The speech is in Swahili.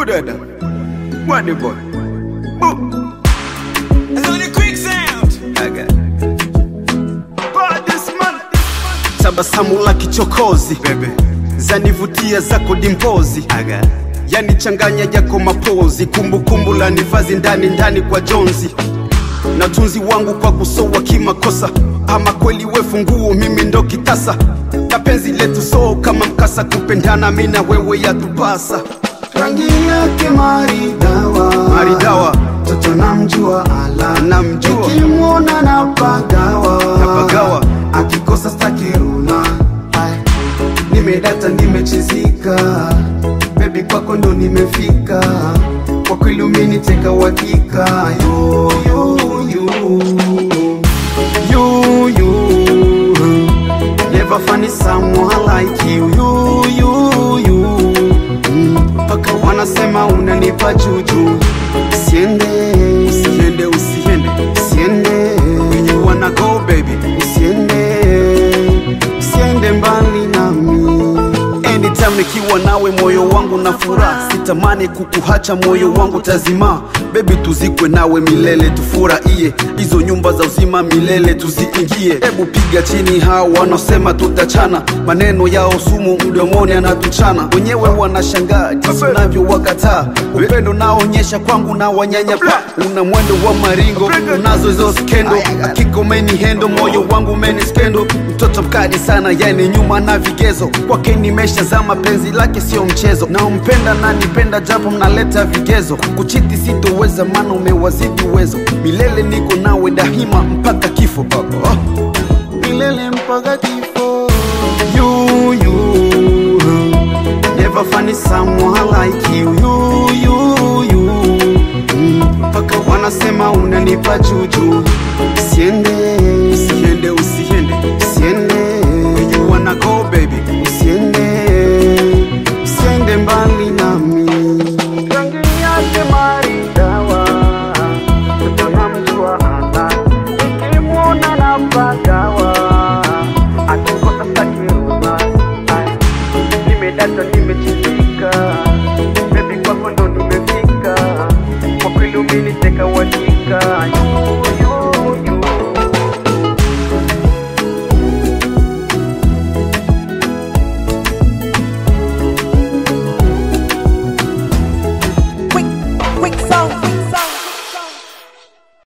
Udada. Wadi boy. Boo. Sonic quick sound. Aga. Baddest man. Tabasamu la kichokozi bebe, zanivutia zako dimpozi Aga. Yani changanya yako mapozi, kumbukumbu la nivazi ndani ndani kwa jonzi na tunzi wangu kwa kusowa kimakosa, ama kweli we funguo, mimi ndo kitasa na penzi letu so kama mkasa, kupendana mi na wewe yatupasa. rangi yake maridawa Maridawa. toto namjua ala Namjua. nikimwona na pagawa Napagawa. akikosa stakiruna nimedata nimechizika bebi kwako ndo nimefika kwa kweli umeniteka uhakika Yu, yu, yu. Yu, yu. Never find someone like you, you, you, you. Mm, mpaka wanasema unanipa juju siende Usiende, usiende, siende you wanna go baby. siende siende mbali nami Anytime nikiwa nawe moyo wangu na furaha, sitamani kukuhacha moyo wangu tazima. Baby tuzikwe nawe milele, tufurahie hizo nyumba za uzima milele tuziingie. Hebu piga chini hao wanaosema tutachana, maneno yao sumu mdomoni anatuchana. Wenyewe wanashangaa jinsi unavyowakataa, upendo naonyesha kwangu na wanyanyapa. Una mwendo wa maringo, unazo hizo skendo, hakika umeni hendo, moyo wangu umeni skendo. Mtoto mkali sana, yani nyuma na vigezo, kwake nimeshazama, penzi lake sio mchezo. Naompenda na nipenda, japo mnaleta vigezo, kuchiti sitoweza, maana umewazidi uwezo. Milele niko nawe daima mpaka kifo. Oh, oh. milele mpaka kifo you, you. Never find someone like you, you, you, you. Mm, mpaka wanasema unanipa juju siende